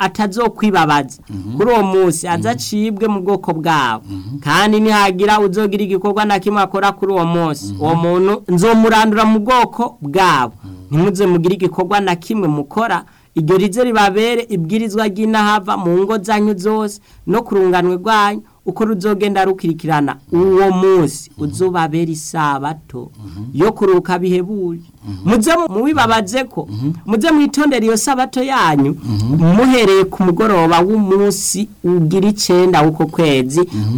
atazokwibabaza kuri uwo munsi azacibwe mu bwoko bwabo kandi nihagira uzogira igikorwa na kimwe akora kuri uwo munsi uwo muntu nzomurandura mu bwoko bwabo ntimuze mugire igikorwa na kimwe mukora iryo rize ribabere ibwirizwa ry'inahava mu ngo zanyu zose no ku runganwe rwanyu uko ruzogenda rukurikirana uwo munsi uzobabera isabato yo kuruka bihebuje muze mubibabaze ko muze mwitondera iyo sabato yanyu muhereye ku mugoroba w'umunsi ugira icenda w'uko kwezi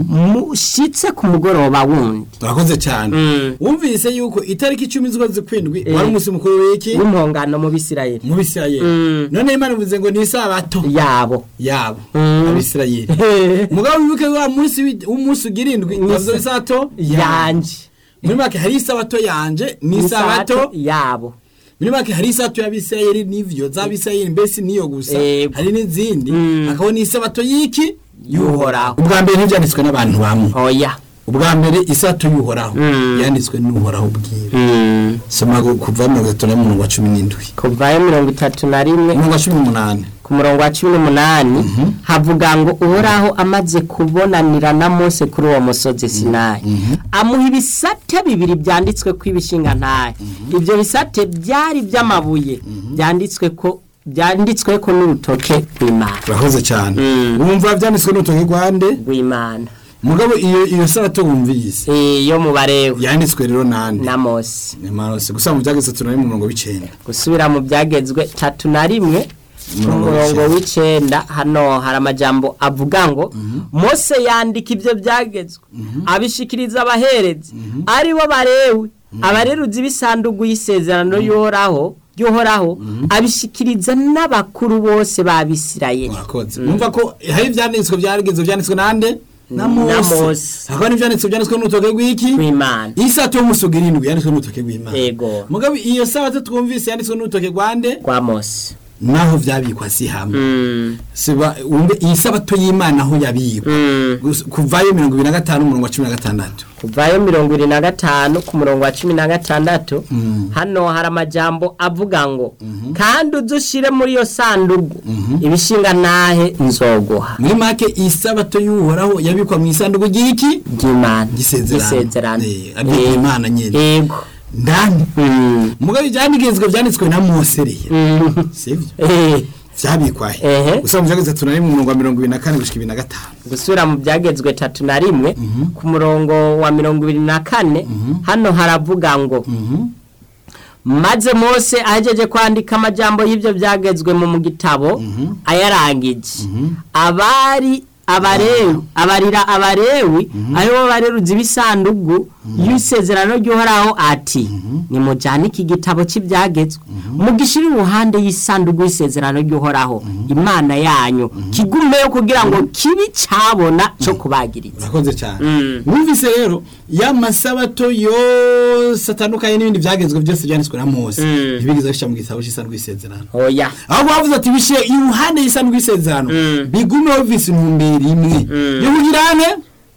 mushitse ku mugoroba wundi turakoze cyane wumvise yuko itariki icumi z'ukwezi kwindwi wari umunsi mukuru w'iki w'impongano mu bisirayeli mu bisirayeli none imana ivuze ngo ni isabato yabo yabo abisirayeli mugabo wibuke wa munsi wi- w'umunsi ugira indwi yavuze isabato yanje muri make hari isabato yanje ni isabato yabo muri make hari isabato y'abisirayeli n'ivyo z'abisirayeli mbese niyo gusa Yego. hari n'izindi Mm. hakaba n'isabato y'iki Y'uhoraho. ubwa mbere ntibyanditswe n'abantu bamwe oya ubwa mbere isabato y'uhoraho Mm. yanditswe n'uhoraho bwiwe soma gu- kuva mirongo itatu na murongo wa cumi n'indwi kuvayo mirongo itatu na rimwe murongo wa cumi n'umunani ku murongo wa cumi n'umunani havuga ngo uhoraho amaze kubonanira na mose kuri uwo musozi sinayi amuha ibisate bibiri byanditswe ko ibishinga ntahe ibyo bisate byari by'amabuye byanditswe ko byanditswe ko n'urutoke rw'imana urakoze cyane Mm. wumva byanditswe n'urutoki rwande rw'imana mugabo iyo iyo sabato wumvise Eh, yo mu barewe yanditswe rero nande na mose ni marose gusa mu byageze tunari mu murongo w'icenda gusubira mu byagezwe tatu na rimwe ku Umurongo murongo w'icenda. w'icenda hano hari amajambo avuga ngo mose yandika ibyo byagezwe abishikiriza abaherezi ari bo barewe abareruzi b'isanduku y'isezerano y'uhoraho y'uhoraho abishikiriza n'abakuru bose b'abisirayeli murakoze numva ko hari ibyanditswe byarigeze byanditswe nande na Na mose Mose. hakaba n'ibyanditswe byanditswe n'urutoke rw'iki w'imana isato y'umusugi irindwi yanditswe n'urutoke rw'imana Yego. mugabo iyo sabato twumvise yanditswe n'urutoke rwande rwa mose naho byabikwa si hamwe Mm, siba wumve iyi sabato y'imana aho yabikwa mm. Gusa- kuvayo mirongo ibiri na gatanu umurongo wa cumi na gatandatu kuvayo mirongo irindwi na gatanu ku murongo wa cumi na gatandatu Mm. hano hari amajambo avuga ngo kandi udushire muri iyo sanduku ibishinga ntahe nzoguha muri make iyi sabato y'uhoraho yabikwa mu isanduku ry'iki ry'imana gisezerano gisezerano Eh, aryo imana nyene yego ndani Mm. mugabo ibyandikizwa byanditswe na mose rero Mm. sivyo Eh, vyabikwahe Ehe. gusa mu byageze tunari mu murongo wa mirongo ibiri na kane gushika ibiri na gatanu gusubira mu byagezwe tatu na rimwe ku murongo wa mirongo ibiri na kane hano haravuga ngo maze mose ahejeje kwandika amajambo y'ibyo byagezwe mu mu gitabo ayarangije abari abarewi abarira abarewi aribo bareruzi b'isanduku y'isezerano ry'uhoraho ati nimujyane iki gitabo cy'ibyagezwe mugishire iruhande y'isanduku y'isezerano ry'uhoraho imana yanyu kigumeyo kugira ngo kibi cyabona cyo kubagiriza urakoze cyane Mm. wumvise rero ya masabato yose atandukanye n'ibindi byagezwe byose byanditswe na mose Mm. ntibigeze bishyira mu gitabo cy'isanduku y'isezerano oya ahubwo bavuze ati bishyire iruhande y'isanduku y'isezerano Mm. bigumeho bivise intumbero imwe yo kugira ane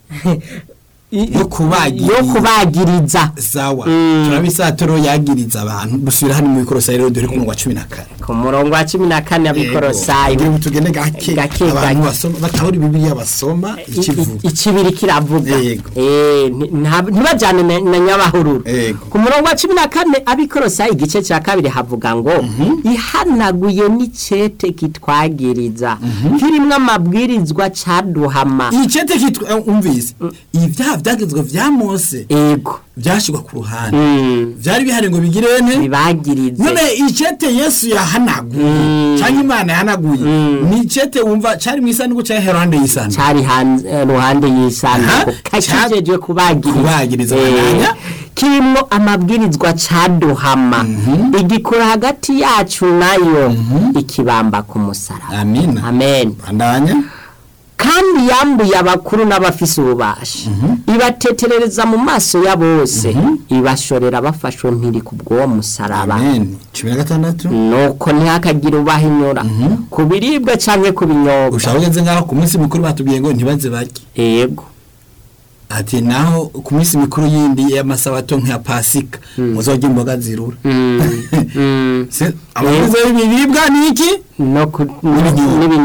yo kubagiriza yo kubagiriza sawa Mm. turabisatoro yagiriza abantu dusubira hano mu bikorosayi rero dore ku murongo wa cumi na kane ku murongo wa cumi na kane abikorosayi Yego, tugende gake Gake, abantu gake. basoma batahura bibiliya basoma ikivuga ikibiri kiravuga Yego. Eh, nti- nta- ntibajyane na na nyabahururu Yego. ku murongo wa cumi na kane abikorosayi igice cya kabiri havuga ngo ihanaguye n'icete kitwagiriza kirimo amabwirizwa caduhama icete kitwa eh, umvise ibyaha byagezwe vya mose ego byashyirwa ku ruhande Mm, byari bihari ngo bigire ne bibagirize none icete yesu yahanaguye cyangwa imana yahanaguye ni icete wumva cyari mu isanduku cyangwa herande y'isanduku cari hanze ruhande y'isanduku Aha, kakijejwe kubagiriza kubagiriza Eh, bananya. kirimo amabwirizwa caduhama igikora hagati yacu nayo ikibamba ku musaraba amina amen bandanya kandi yambuye abakuru n'abafise ububasha ibateterereza mu maso ya bose ibashorera bafashwe mpiri ku bw'uwo musaraba amen cumi na gatandatu nuko ntihakagire ubahinyura ku biribwa canke ku binyobwa ushaka ugeze ngaho ku munsi mukuru batubwiye ngo ntibaze barye yego ati naho ku minsi mikuru yindi y'amasabato nk'iya pasika muzojya imboga zirura Mm, mm. Se- amabwiriza y'ibiribwa ni iki no ku- N'ibinyobwa. n'ibinyobwa